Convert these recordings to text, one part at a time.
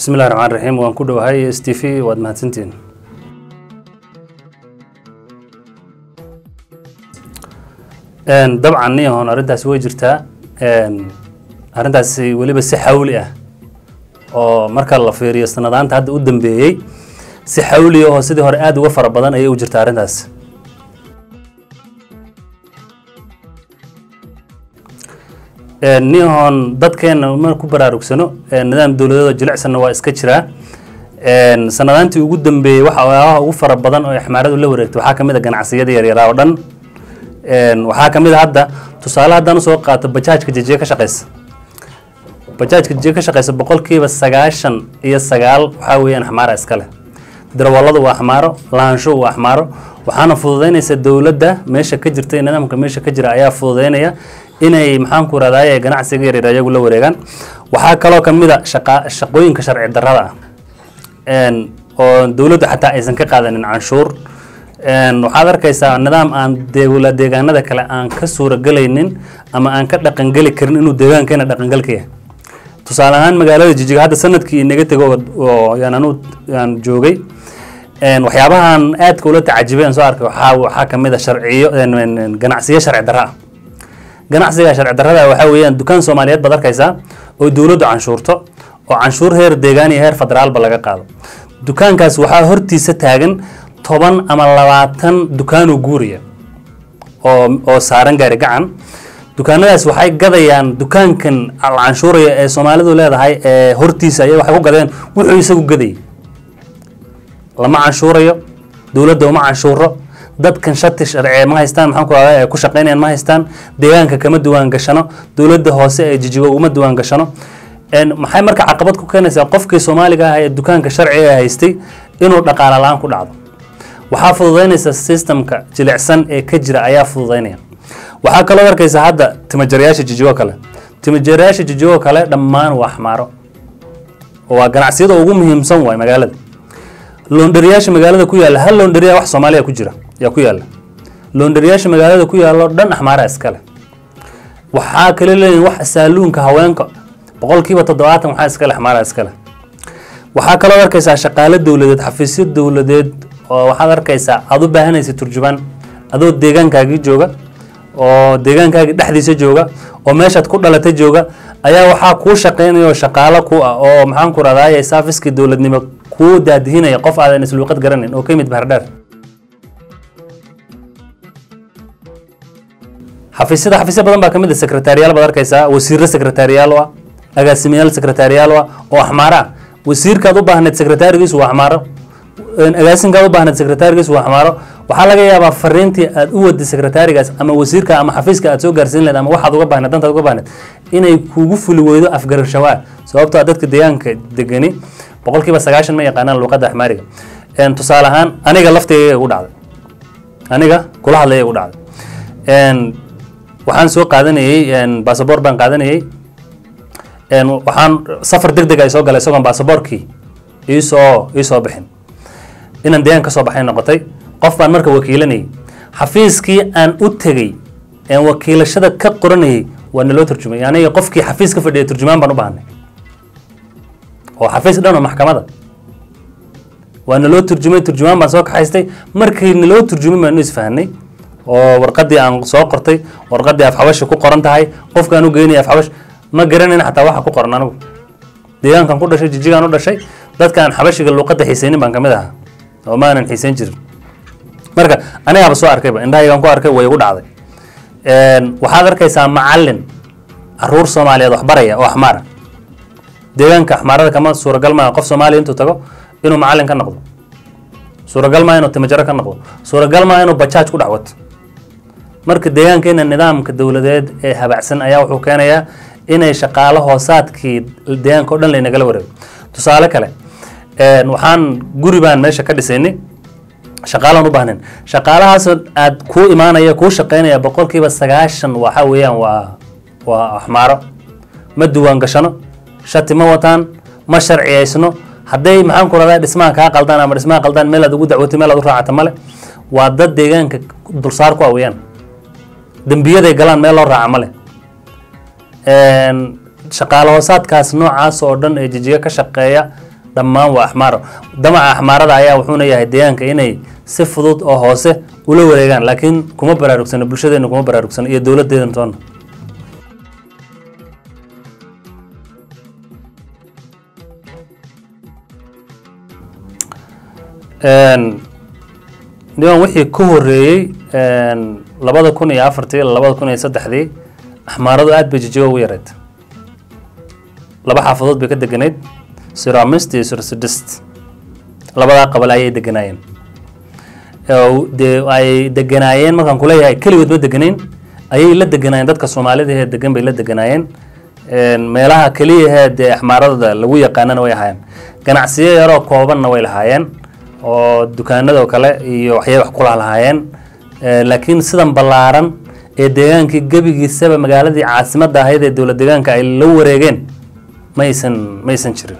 bismillahi raxmaan raxiim waan ku dhowahay s t v waad mahadsantiin dabcan niyahoon arrintaasi way jirtaa arrintaasi weliba si xawli ah oo marka la fiiriyo sanadaanta hadda u dambeeyey si xawli ah oo sidii hore aada uga fara badan ayay u jirtaa arrintaas niyahoon dadkeena ma ku baraarugsano nidaam dowladeedoo jilicsanna waa iska jiraa sanadaantii ugu dambeeyey waxa waxyaabaha ugu fara badan oo xmaaradu la wareegtay waxaa kamid a ganacsiyada yaryaraa oo dhan waxaa kamid a hadda tusaale haddaan usoo qaato bajaajka jijiga ka shaqeysa bajaajka jijiga ka shaqeysa boqolkiiba sagaashan iyo sagaal waxaa weeyaan axmaara iskale darawalladu waa axmaaro lahaanshuhu waa axmaaro waxaana fududeynaysa dowladda meesha ka jirta iyo nidaamka meesha ka jira ayaa fududeynaya inay maxaan ku rahdaye ganacsiga yaryar ayagu la wareegaan waxaa kaloo kamid a shaqa shaqooyinka sharci darrada ah oo dowladdu xataa aysan ka qaadanin canshuur waxaad arkaysaa nidaam aan dewla deegaanada kale aan ka suuragelaynin ama aan ka dhaqangeli karin inuu deegaankeena dhaqangalka yahay tusaale ahaan magaalada jijiga hadda sanadkii inaga tego oo yaan anu aan joogay waxyaabahan aadka ula tacajibay aan soo arkay waxaa waxaa kamid a sharciyo ganacsiyo sharci darra ah ganacsiga sharci darrada waxaa weeyaan dukaan soomaaliyeed baad arkaysaa oo dowladdu canshuurto oo canshuur heer deegaan iyo heer federaalba laga qaado dukaankaas waxaa hortiisa taagan toban ama labaatan dukaanoo guuriya oo oo saaran gaari gacan dukaanadaas waxay gadayaan dukaankan canshuuraya ee soomaalidu leedahay ee hortiisa ay waxay ku gadeen wuxuu isagu gadayay lama canshuurayo dowladda uma canshuuro dadkan shati sharciye ma haystaan maxaan ku rahdaa ay ku shaqeynayaan ma haystaan deegaanka kama diwaan gashano dowladda hoose ee jijigo uma diwaan gashano maxay marka caqabad ku keenaysaa qofkii soomaaliga ah ee dukaanka sharciga haystay inuu dhaqaala la-aan ku dhacdo waxaa fududeynaysa systemka jilicsan ee ka jira ayaa fududeynaya waxaa kaloo arkaysa hadda timajarayaasha jijigo kale timajarayaasha jijigo kale dhammaan waa xmaaro oo waa ganacsiyada ugu muhiimsan waay magaalada loondhariyaasha magaalada ku yaalla hal loondhariya wax soomaaliya ku jira yaa ku yaalla loondhariyaasha magaalada ku yaallo dhan axmaara iskale waxaa kale leeyihin wax saaluunka haweenka boqolkiiba toddobaatan waxaa iskale axmaara iskale waxaa kaloo arkaysaa shaqaale dowladeed xafiisyo dowladeed oo waxaad arkaysaa aad u baahanaysa turjubaan adoo deegaankaagii jooga oo deegaankaagii dhexdiisa jooga oo meeshaad ku dhalatay jooga ayaa waxaa kuu shaqeynaya oo shaqaalo ku ah oo maxaan ku rahdaye saafiskii dowladnimo kuu daadihinaya qof aadan isluuqad garanin oo ka yimid bahardheer xafiisyada xafiisya badan baa kamid a sekretariyaal baad arkaysaa wasiirro sekretariyaal ah agaasimayaal sekretariyaal ah oo axmaaro ah wasiirkaad u baahneed sekretarigiisu waa axmaaro agaasinkaad u baahneed sekretarigiisu waa axmaaro waxaa laga yaabaa fariintii aad u waday sekretarigaas ama wasiirka ama xafiiska aad soo gaarsiin leed ama waxaad uga baahneed dantaad uga baahneed inay kugu fuli weydo afgarashawaa sababtoo a dadka deegaanka degani boqolkiiba sagaashan ma yaqaanaan luuqadda axmaariga tusaale ahaan aniga laftayga igu dhacday aniga kula hadlaya igu dhacday waxaan soo qaadanayey basaboor baan qaadanayey waxaan safar deg deg ay soo galay isagoon basaboorkii iisoo iisoo bixin inaan deegaan kasoo baxay noqotay qof baan marka wakiilanayay xafiiskii aan u tegey wakiilashada ka qoranayay waa naloo turjumay aniga qofkii xafiis ka fadhiya turjumaan baan u baahnay oo xafiis dhan oo maxkamada waa naloo turjumay turjumaan baan soo kaxaystay markii naloo turjumay baanu isfahanay oo warqadii aan soo qortay warqadii afxabashi ku qoran tahay qofkaan u geynaya afxabash ma garanayna xataa waxa ku qoran anigu deegaankan ku dhashay jijigaan u dhashay dadkaan xabashiga luuqadda xiisaynin baan kamid ahaa oo maanan xiisayn jirin marka anigaaba soo arkayba indhahaygaan ku arkay way igu dhacday waxaad arkaysaa macalin caruur soomaaliyeed waxbaraya oo axmaara deegaanka axmaarada kama suuragal maaha qof soomaaliya intuu tago inuu macalin ka noqdo suuragal maa inuu timajaro ka noqdo suuragal maa inuu bajaaj ku dhexwato marka deegaankeena nidaamka dowladeed ee habacsan ayaa wuxuu keenayaa inay shaqaalo hoosaadkii deegaanka o dhan laynagala wareego tusaale kale waxaan guri baan meesha ka dhisaynay shaqaalaan u baahnayn shaqaalahaas aad kuu imaanaya kuu shaqeynaya boqolkiiba sagaashan waxa weeyaan waa waa axmaaro ma diwaan gashano shati ma wataan ma sharciyaysno hadday maxaan ku radaa dhismaha kaa qaldaan ama dhismaha qaldaan meel aad ugu dacwatay meel aad u raacata male waa dad deegaanka dulsaar ku aweyaan dembiyaday galaan meel loo raaca male shaqaale hoosaadkaas noocaas oo dhan ee jijiga ka shaqeeya dhammaan waa axmaaro damaca axmaarada ayaa wuxuuna yahay deegaanka inay si fudud oo hoose ula wareegaan laakiin kuma baraarugsano bulshadeena kuma baraarugsano iyo dowladeedan toona niman wixii ka horeeyey labada kun iyo afartii ila labada kun iyo saddexdii axmaaradu aad bay jijigo ugu yareed laba xaafadood bay ka deganayd siramist iyo sirsidist labadaa qabal ayay deganaayeen dee ay deganaayeen markaan kuleeyahay keligood ma deganayn ayay la deganaayeen dadka soomaalida ee degan bay la deganaayeen meelaha keliyahee dee axmaarada lagu yaqaanana way ahaayeen ganacsiyo yaroo koobanna way lahaayeen oo dukaanadoo kale iyo waxyay wax kula lahaayeen laakiin sidan ballaaran ee deegaankii gebigiisaba magaaladii caasimadda ahayd ee dowlad deegaanka ay la wareegeen maysan maysan jirin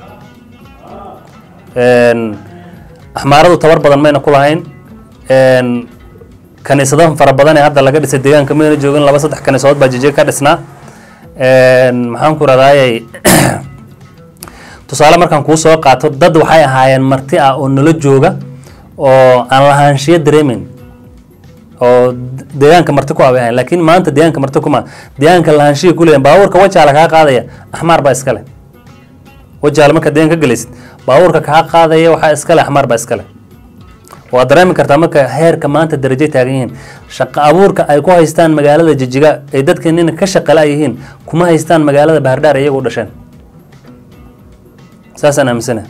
axmaaradu tabar badan mayna ku lahayn kaniisado fara badan ee hadda laga dhisay deegaanka mayna joogin laba saddex kaniisadood baa jijig ka dhisnaa maxaan ku radaayay tusaale markaan kuu soo qaato dad waxay ahaayeen marti ah oo nala jooga oo aan lahaanshiyo dareemeyn oo deegaanka marti ku abay ahayn laakiin maanta deegaanka marti kuma deegaanka lahaanshiya ku leeyahin baabuurka wajaala kaa qaadaya axmaar baa iskale wajaala markaad deegaanka ka gelaysid baabuurka kaa qaadaya waxaa iskale axmaar baa iskale waad dareemi kartaa marka heerka maanta darajay taagan yihiin shaqo abuurka ay ku haystaan magaalada jijiga ay dadkeenina ka shaqala yihiin kuma haystaan magaalada bahardhaar iyagu u dhasheen saasaan aaminsana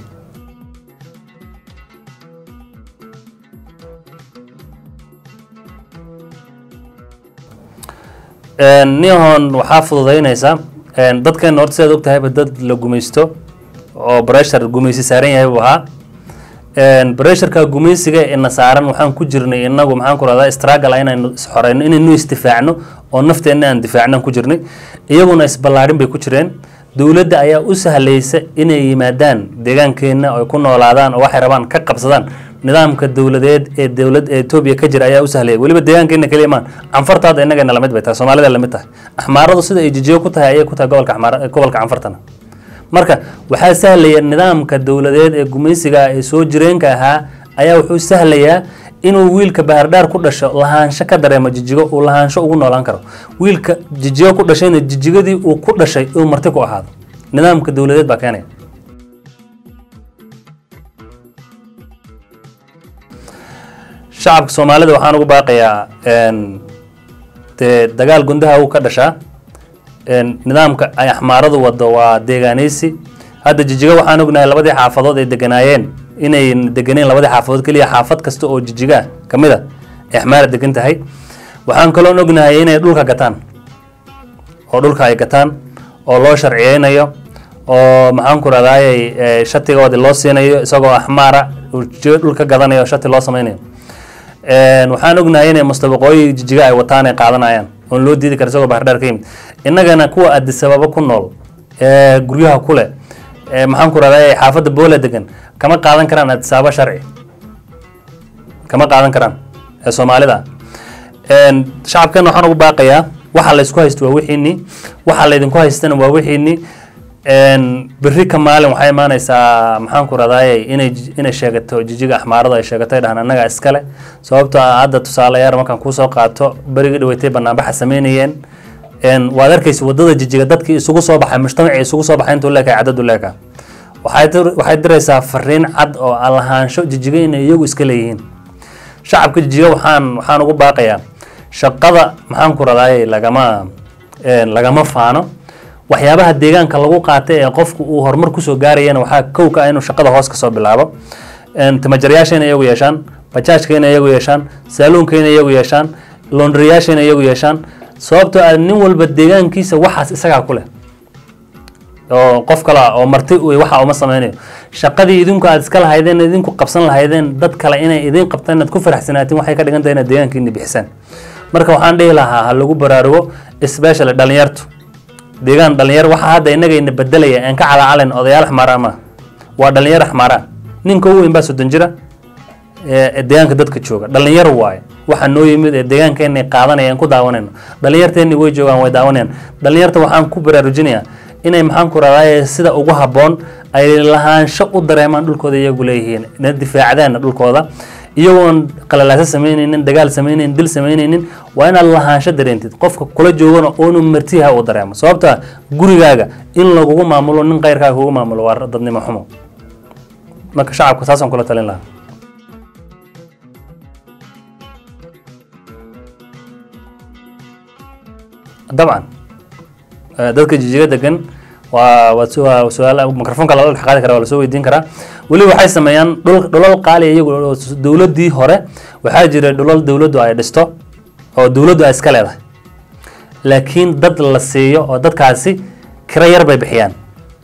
nihon waxaa fududaynaysa dadkeena horta sidaad og tahayba dad la gumaysto oo breshar gumaysi saaran yahay buu ahaa bresharka gumaysiga ina saaran waxaan ku jirnay inagu maxaan ku rahdaa struggle inaynu isxoreyno inaynu isdifaacno oo nafteenna aan difaacnan ku jirnay iyaguna isballaadhin bay ku jireen dowladda ayaa u sahlaysa inay yimaadaan deegaankeenna ay ku noolaadaan oo waxay rabaan ka qabsadaan nidaamka dowladeed ee dowlad ee etoobiya ka jira ayaa u sahlaya weliba deegaankeena keliya maan canfartaada innagana lamid bay tahay soomaalida lamid tahay axmaaradu sida ay jijiyo ku tahay ayay ku tahay gobolka axmaar gobolka canfartana marka waxaa sahlaya nidaamka dowladeed ee gumaysiga ee soo jireenka ahaa ayaa wuxuu sahlayaa inuu wiilka bahardhaar ku dhasho lahaansho ka dareemo jijigo uu lahaansho ugu noolaan karo wiilka jijigo ku dhashayna jijigadii uu ku dhashay uu marti ku ahaado nidaamka dowladeed baa keenaya shacabka soomaalida waxaan ugu baaqayaa dee dagaal gundaha uu ka dhashaa nidaamka ay axmaaradu wado waa deegaanaysi hadda jijiga waxaan ognahay labadii xaafadood ay deganaayeen inay deganeen labadii xaafadood keliya xaafad kasta oo jijiga kamid a ay axmaara degan tahay waxaan kaloon ognahay inay dhulka gataan oo dhulka ay gataan oo loo sharciyeynayo oo maxaan ku rahdaayay shatigoodi loo siinayo isagoo axmaara dhulka gadanayo shati loo sameynayo waxaan ognahay inay mustabaqooyi jijiga ay wataan ay qaadanayaan oon loo diidi kara isagoo bahardhaar ka yimid innagana kuwa adisababa ku nool ee guryaha kule maxaan ku rahdaa xaafadda boola degan kama qaadan karaan adisaaba sharci kama qaadan karaan ee soomaalida shacabkeena waxaan ugu baaqayaa waxa laysku haysto waa wixiinii waxa laydinku haystana waa wixiinii berri ka maalin waxay imaanaysaa maxaan ku rahdaayay inay inay sheegato jijiga axmaaradu ay sheegato ay dhahaan annagaa iskale sababtoo ah hadda tusaalayaar markaan kuusoo qaato berigii dhaweytay banaanbaxa sameynayeen waad arkaysa wadada jijiga dadkii isugu soo baxay mujtamacii isugu soo baxay intuu leekahay cadadu leeka waxay diraysaa fariin cad oo lahaansho jijiga inay iyagu iska leeyihiin shacabka jijiga waxaan waxaan ugu baaqayaa shaqada maxaan ku radaayay lagama lagama faano waxyaabaha deegaanka lagu qaatay ee qofku uu horumar kusoo gaarayana waxaa kowka ah inuu shaqada hoos kasoo bilaabo tamajaryaasha inay iyagu yeeshaan bajaajka inay iyagu yeeshaan saaluunka inay iyagu yeeshaan londriyaasha inay iyagu yeeshaan sababtoo ah nin walba deegaankiisa waxaas isagaa ku leh oo qof kale oo marti waxa uma sameynayo shaqadii idinku aad iska lahaydeen idinku qabsan lahaydeen dad kale inay idin qabtaan inaad ku faraxsanaatiin waxay ka dhigan tahay inaad deegaankiini bixisaan marka waxaan dhihi lahaa ha lagu baraarugo especially dhalinyartu deegaan dhalinyar waxa hadda innagayna bedelaya aan ka calacalen odayaal axmaara ma waa dhalinyar axmaara ninka ugu weyn baa soddon jira ee deegaanka dadka jooga dhalinyar waaye waxa noo yimid ee deegaankeena qaadanaya aan ku daawanayno dhalinyarteeni way joogaan way daawanayaan dhalinyarta waxaan ku baraarujinayaa inay maxaan ku rahdaye sida ugu habboon ay lahaansho u dareemaan dhulkooda iyagu leeyihiin ina difaacdaana dhulkooda iyagoon qalalaaso samaynaynin dagaal samaynaynin dil samaynaynin waa inaad lahaansho dareentid qofka kula joogana oonu martiha uu dareemo sababta gurigaaga in lagugu maamulo nin keyrkaaga kugu maamulo waa dadnimo xumo marka shacabka saasaan kula talin lahaa dabcan dadka jijiga degan waa waa su-aal microfonka lala dhex qaadi kara waa lasoo weydiin karaa weli waxay sameeyaan dhul dhulal qaali iyagu dowladdii hore waxaa jira dhulal dowladdu ay dhisto oo dowladdu ay iska leedahay laakiin dad la siiyo oo dadkaasi kiro yar bay bixiyaan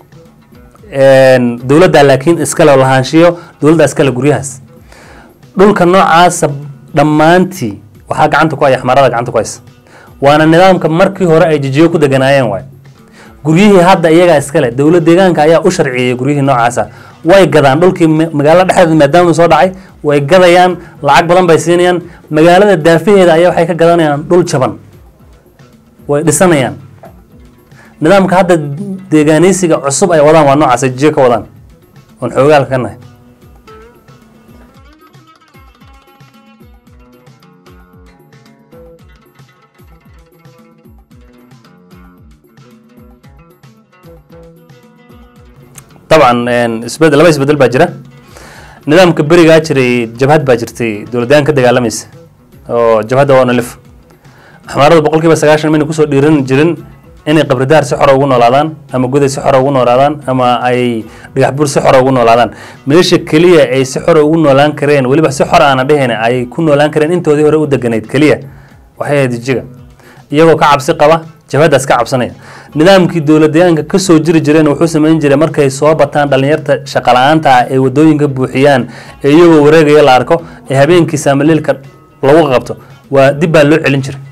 dowladda laakiin iskale oo lahaanshiyo dowladda iskale guryahaas dhulka noocaasa dhammaantii waxaa gacanta ku haya xmarada gacanta ku haysa waana nidaamka markii hore ay jijiyo ku deganaayeen waay guryihii hadda iyagaa iskale dowlad deegaanka ayaa u sharciyey guryihii noocaasa way gadaan dhulkii magaalada dhexdeeda maadaama soo dhacay way gadayaan lacag badan bay siinayaan magaalada daafaheeda ayaa waxay ka gadanayaan dhul jaban way dhisanayaan nidaamka hadda deegaanaysiga cusub ay wadaan waa noocaas ay jijiyo ka wadaan oon xoogaalka ka nahay dabcan isbedel laba isbedel baa jira nidaamka berigaa jiray jabhad baa jirtay dowladaan ka dagaalamaysa oo jabhadda waa nalif axmaaradu boqol kiiba sagaashan mayna kusoo dhiiran jirin inay qabridaar si xora ugu noolaadaan ama goday si xora ugu noolaadaan ama ay dhagax bur si xora ugu noolaadaan meesha keliya ay si xora ugu noolaan kareen weliba si xor aana dheheen ay ku noolaan kareen intoodii hore u deganayd keliya waxay ahayd jijiga iyagoo ka cabsi qaba jabhaddaas ka cabsanaya nidaamkii dowladayaanka kasoo jiri jireen wuxuu samayn jiray markay soo bataan dhalinyarta shaqala-aanta ah ee wadooyinka buuxiyaan ee iyagoo wareegaya la arko ee habeenkii saamaliilka lagu qabto waa dib baa loo celin jiray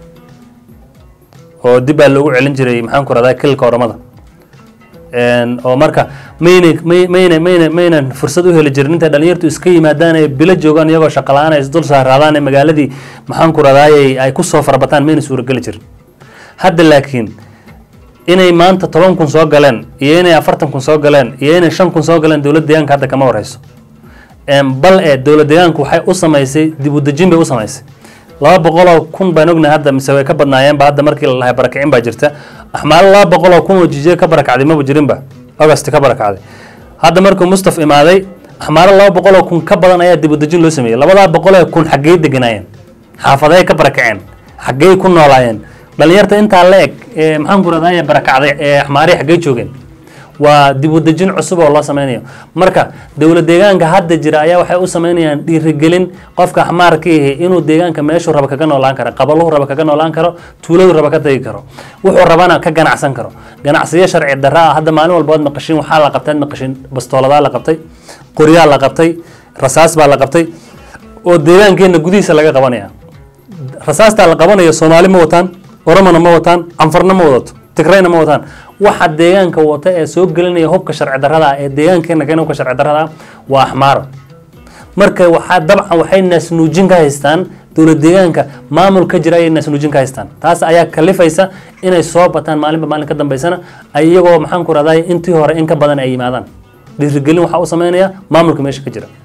oo dib baa loogu celin jiray maxaan ku rahdaa kilka oramada oo marka mayna mayna mayna maynan fursad u heli jirin intay dhalinyartu iska yimaadaan ee bilo joogaan iyagoo shaqala-aan ay isdul saaraadaan ee magaaladii maxaan ku rahdaayay ay kusoo farabataan mayna suurageli jirin hadda laakiin inay maanta toban kun soo galeen iyo inay afartan kun soo galeen iyo inay shan kun soo galeen dowlad deegaanka hadda kama wareyso bal ee dowlad deegaanku waxay u samaysay dib u dejin bay u samaysay laba boqoloo kun baan ognahay hadda mise way ka badnaayeenba hadda markii la lahay barakicin baa jirta axmaalo laba boqoloo kun oo jijiye ka barakacday maba jirinba august ka barakacday hadda markuu mustaf imaaday axmaalo laba boqoloo kun ka badan ayaa dib u dejin loo sameeyey labadaa boqolee kun xaggey deganaayeen xaafadey ka barakaceen xaggey ku noolaayeen dhalinyarta intaa la eg ee maxaan ku rahdaye barakacday ee axmaarihi xaggey joogeen waa dib u dejin cusub oo loo sameynayo marka dowlad deegaanka hadda jira ayaa waxay u sameynayaan dhiirigelin qofka axmaarka ihi inuu deegaanka meeshuu raba kaga noolaan karo qabaluhu raba kaga noolaan karo tuuladu raba ka tagi karo wuxuu rabana ka ganacsan karo ganacsiyo sharci darra ah hadda maalin walba waad maqashin waxaa la qabtay ad maqashin bastooladaa la qabtay qoryaa la qabtay rasaas baa la qabtay oo deegaankeenna gudihiisa laga qabanaya rasaastaa la qabanaya soomaali ma wataan oromona ma wataan canfarna ma wadato tigrayna ma wataan waxa deegaanka wata ee soo gelinaya hubka sharci darrada ee deegaankeena keena hubka sharci darrada waa axmaara marka waxaa dabcan waxay naasnuujin ka haystaan dowlad deegaanka maamul ka jira ayay naasnuujin ka haystaan taas ayaa kalifaysa inay soo bataan maalinba maalin ka dambeysana ay iyagoo maxaan ku rahday intii hore in ka badan ay yimaadaan dhiirigelin waxaa u sameynaya maamulka meesha ka jira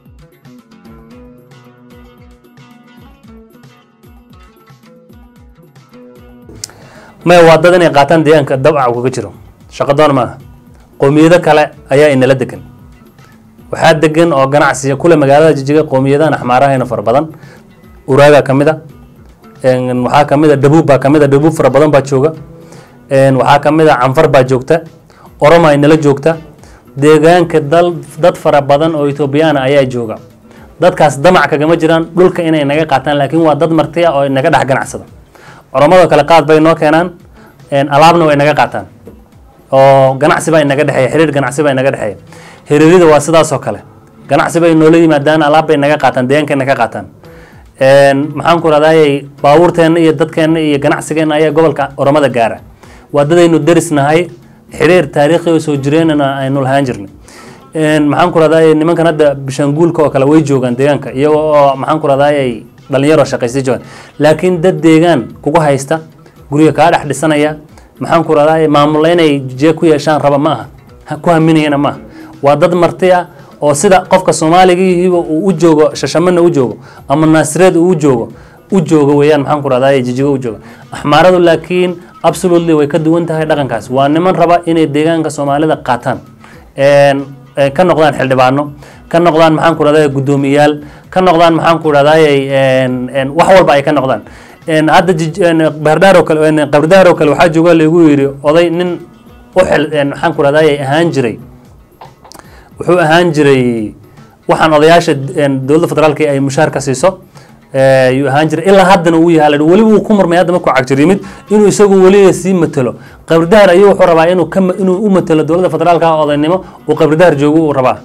maya waa dad inay qaataan deegaanka dabca kaga jiro shaqo doon maaha qoomiyado kale ayaa inala degan waxaa degan oo ganacsiya kule magaalada jijiga qoomiyadahan axmaarahayna fara badan uraaga ka mid a waxaa kamid a dhabuub baa kamid a dhabuub fara badan baa jooga waxaa kamid a canfar baa joogta oroma inala joogta deegaanka dal dad fara badan oo ethoobiyaana ayaa jooga dadkaas damac kagama jiraan dhulka inay naga qaataan laakiin waa dad marti ah oo naga dhex ganacsada culamadoo kale qaad bay noo keenaan alaabna way naga qaataan oo ganacsi baa inaga dhexeeya xiriir ganacsi baa inaga dhexeeya xiriirida waa sidaasoo kale ganacsi bay noola yimaadaan alaab bay naga qaataan deegaankeena ka qaataan maxaan ku rahdaayay baabuurteenna iyo dadkeenna iyo ganacsigeenna ayaa gobolka oromada gaara waa dadaynu deris nahay xiriir taariikhi oo soo jireenana aynu lahaan jirnay maxaan ku rahdaayay nimankan hadda bishaanguulka oo kale way joogaan deegaanka iyago oo maxaan ku rahdaayay dhalinyaroo shaqaystay joogaan laakiin dad deegaan kugu haysta guriga kaa dhex dhisanaya maxaan ku rahdaa maamulla inay jijiga ku yeeshaan raba ma aha ha ku haminayana ma aha waa dad marti ah oo sida qofka soomaaligiihiiba uu u joogo shashamana u joogo ama naasireed uu u joogo u joogo weeyaan maxaan ku rahdaa jijiga u jooga axmaaradu laakiin absolutely way ka duwan tahay dhaqankaas waa niman raba inay deegaanka soomaalida qaataan ka noqdaan xildhibaano ka noqdaan maxaan ku rahdaa guddoomiyaal ka noqdaan maxaan ku rahdaa wax walba ay ka noqdaan hadda bardhaar oo kale qabrdaar oo kale waxaa jooga lagu yidhi oday nin u xil maxaan ku rahdaa ahaan jiray wuxuu ahaan jiray waxaan odayaasha dowladda federaalka ay mushaarka siiso yuu ahaan jiray ilaa haddana uu yahay la weliba uu ku murmay hadda markuu cagjir yimid inuu isagu weliga sii matelo qabridaar ayuu wuxuu rabaa inuu ka inuu u matelo dowladda federaalka odaynimo uu qabridaar joogo uu rabaa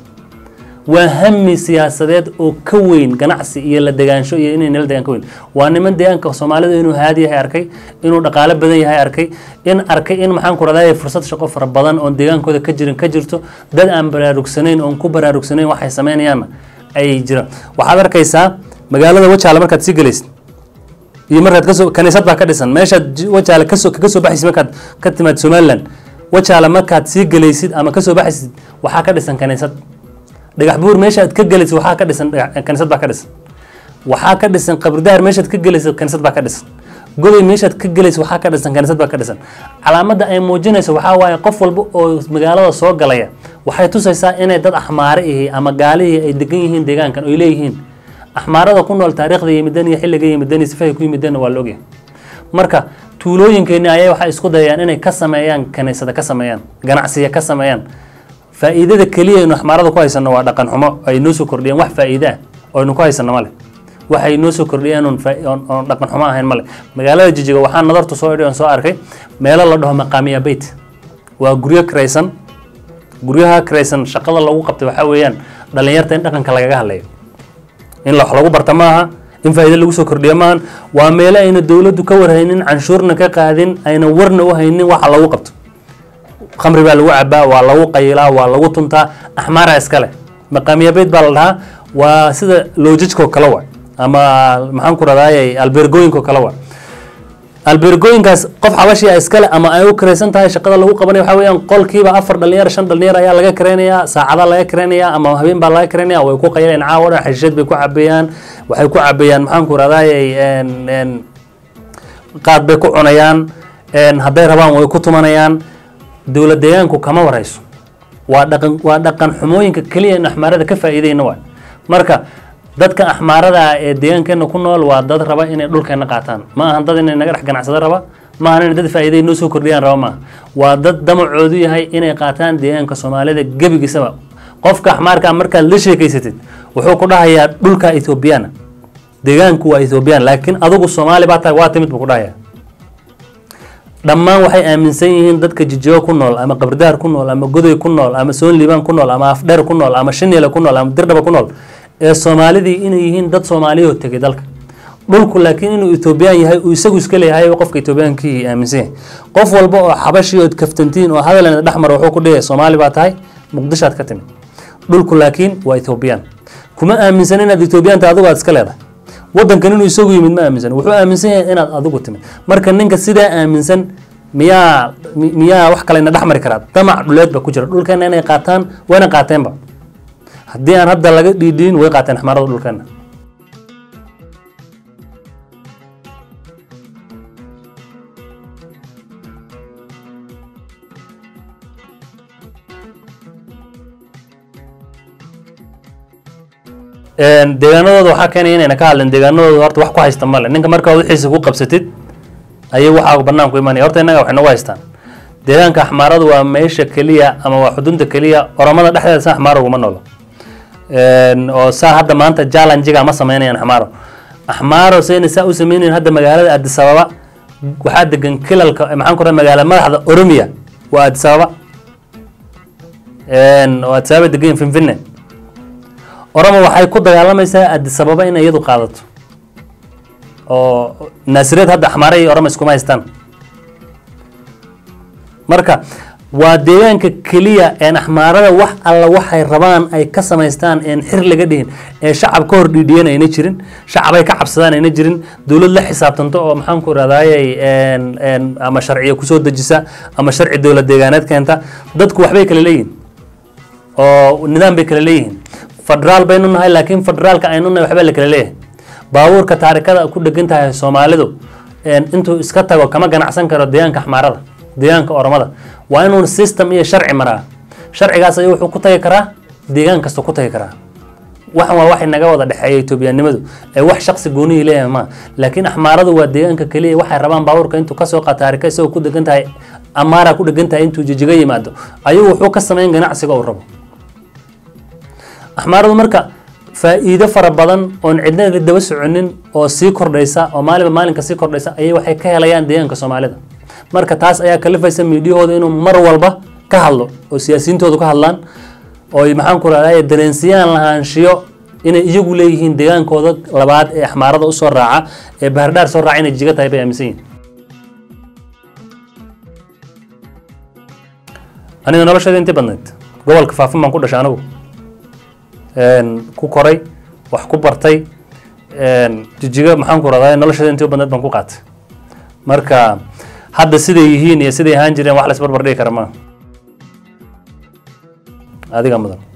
waa hami siyaasadeed oo ka weyn ganacsi iyo la degaansho iyo inay nala degaan ka weyn waa niman deegaanka soomaalida inuu haadi yahay arkay inuu dhaqaalo badan yahay arkay in arkay in maxaan ku rahdaa fursad shaqo fara badan oon deegaankooda ka jirin ka jirto dad aan baraarugsanayn oon ku baraarugsanayn waxay sameynayaanna ay jiraan waxaad arkaysaa magaalada wajaale markaad sii gelaysid iyo markaad kasoo kaniisad baa ka dhisan meeshaad wajaale kasoo kaga soo baxaysid markaad ka timaad somaliland wajaale markaad sii gelaysid ama kasoo baxaysid waxaa ka dhisan kaniisad dhagax buur meeshaad ka gelaysid waxaa ka dhisan kaniisad baa ka dhisan waxaa ka dhisan qabridaar meeshaad ka gelaysid kaniisad baa ka dhisan goday meeshaad ka gelaysid waxaa ka dhisan kaniisad baa ka dhisan calaamadda ay muujinayso waxaa waaye qof walba oo magaalada soo galaya waxay tusaysaa inay dad axmaare ihi ama gaalihii ay degan yihiin deegaankan oy leeyihiin axmaarada ku nool taariikhda yimidan iyo xilliga yimidan iyo sifahay ku yimidanna waa la ogyahay marka tuulooyinkeeni ayay waxay isku dayayaan inay ka sameeyaan kaniisada ka sameeyaan ganacsiya ka sameeyaan faa'iidada keliya aynu axmaarada ku haysano waa dhaqan xumo ay noo soo kordhiyeen wax faa'iide ah oo aynu ku haysano male waxay noo soo kordhiyeen oon oon dhaqan xumo ahayn male magaalada jijiga waxaa nadartu soo idhi oon soo arkay meelo la dhaho maqaamiya beyt waa guryo kiraysan guryaha kiraysan shaqada lagu qabtay waxaa weeyaan dhalinyarta in dhaqanka lagaga hadlayo in wax lagu barta maaha in faa'iide lagu soo kordhiyo maahan waa meelo ayna dowladdu ka warhaynin canshuurna ka qaadin ayna warna u haynin waxa lagu qabto khamri baa lagu cabaa waa lagu qayilaa waa lagu tuntaa axmaara iskale maqaamiya beyd baa la dhahaa waa sida loojajkoo kale wa ama maxaan ku radaaye albergooyinkoo kale wa albergooyinkaas qof xabashia iskale ama ay u kiraysan tahay shaqada lagu qabanaya waxaa weeyaan qolkiiba afar dhalinyar shan dhalinyar ayaa laga kiraynayaa saacada laga kiraynayaa ama habeen baa laga kiraynaya way ku qayilayaan caawa dhan xashiishad bay ku cabeeyaan waxay ku cabeeyaan maxaan ku radaaye qaad bay ku cunayaan hadday rabaan way ku tumanayaan dowlad deegaanku kama warayso waa dhaqan waa dhaqan xumooyinka keliya in axmaarada ka faa'iidayna waay marka dadka axmaarada ah ee deegaankeena ku nool waa dad raba inay dhulkeena qaataan ma ahan dad inay naga dhex ganacsado raba ma ahan inay dad faa'iiday noo soo kordhiyaan raba maaha waa dad damacoodu yahay inay qaataan deegaanka soomaalida gebigiisaba qofka axmaarka markaad la sheekeysatid wuxuu ku dhahayaa dhulka ethoobiyaana deegaanku waa ethoobiyan laakiin adigu soomaali baa tahay waa timid buu ku dhahayaa dhammaan waxay aaminsan yihiin dadka jijigo ku nool ama qabridaar ku nool ama godoy ku nool ama soonliibaan ku nool ama afdheer ku nool ama shinile ku nool ama dirdhaba ku nool ee soomaalidii inay yihiin dad soomaaliyoo tegay dalka dhulku laakiin inuu etoobiyaan yahay uu isagu iska leeyahay qofka etoobiyaankii aaminsan yahay qof walba oo xabashi ood kaftantiin oo hadalena dhexmar wuxuu ku dhigaya soomaali baa tahay muqdishaad ka timid dhulku laakiin waa etoobiyaan kuma aaminsan inaad etoobiyaan tahay adigu aad iska leedahay wadankan inuu isagu yimid ma aaminsan wuxuu aaminsan yahay inaad adigu timid marka ninka sidaa aaminsan miyaa miyaa wax kalena dhex mari karaa damac dhuleed ba ku jira dhulkeena inay qaataan wayna qaateenba haddii aan hadda laga dhiidhiin way qaateen xmarada dhulkeena deegaanadooda waxaa keenaya inayna ka hadlen deegaanadooda horta wax ku haysta male ninka markaa wixiisa ku qabsatid ayay waxaa banaanku imanaya horta innaga waxay nagu haystaan deegaanka axmaaradu waa meesha keliya ama waa xudunta keliya oromada dhexdeeda sa axmaaro uguma noolo oo saa hadda maanta jallanjiga ma sameynayaan axmaaro axmaaro sayna saa u sameynayan hadda magaalada addis ababa waxaa degan kilalka maxaan ku raha magaala madaxda oromiya waa addis ababa oo addis ababa degan finfinne oromo waxay ku dagaalamaysaa addis ababa inay iyadu qaadato oo naasireed hadda axmaare iyo oromo iskuma haystaan marka waa deegaanka keliya een axmaarada wax alla waxay rabaan ay ka samaystaan een xir laga dhihin ee shacab ka hor dhiidhiyan ayna jirin shacabay ka cabsadaan ayna jirin dowlad la xisaabtanto oo maxaan ku rahdayay ama sharciya kusoo dejisa ama sharci dowlad deegaaneed keenta dadku waxbay kala leeyihin oo nidaam bay kala leeyihiin federaal baynu nahay laakiin federaalka aynu nahay waxbaa la kala leeyahay baabuurka taarikada ku dhegan tahay soomaalidu intuu iska tago kama ganacsan karo deegaanka axmaarada deegaanka oromada waa inuun system iyo sharci maraa sharcigaas ayuu wuxuu ku tagi karaa deegaan kasta ku tagi karaa waxan waa waxay naga wada dhexeeya etoobiyanimadu ee wax shaqsi goonihii leeyahay ma laakiin axmaaradu waa deegaanka keliya waxay rabaan baabuurka intuu kasoo qaata taarika isagoo ku degan tahay amaara ku dhegan tahay intuu jijiga yimaado ayuu wuxuu ka sameyn ganacsiga uu rabo axmaaradu marka faa'iido fara badan oon cidna la daba soconin oo sii kordhaysa oo maalinba maalinka sii kordhaysa ayay waxay ka helayaan deegaanka soomaalida marka taas ayaa kalifaysa miidiyahooda inuu mar walba ka hadlo oo siyaasiyiintoodu ka hadlaan oo maxaan ku rahday dareensiyaan lahaanshiyo inay iyagu leeyihiin deegaankooda labaad ee axmaarada usoo raaca ee bahardhaar soo raaca inay jiga tahay bay aaminsan yihin aniga nolosheeda intii badnayd gobolka faafin baan ku dhashay anigu ku koray wax ku bartay jijiga maxaan ku rahday nolosheeda intii badnayd baan ku qaatay marka hadda siday yihiin iyo siday ahaan jireen wax la isbarbar dhigi kara maa adiga mudan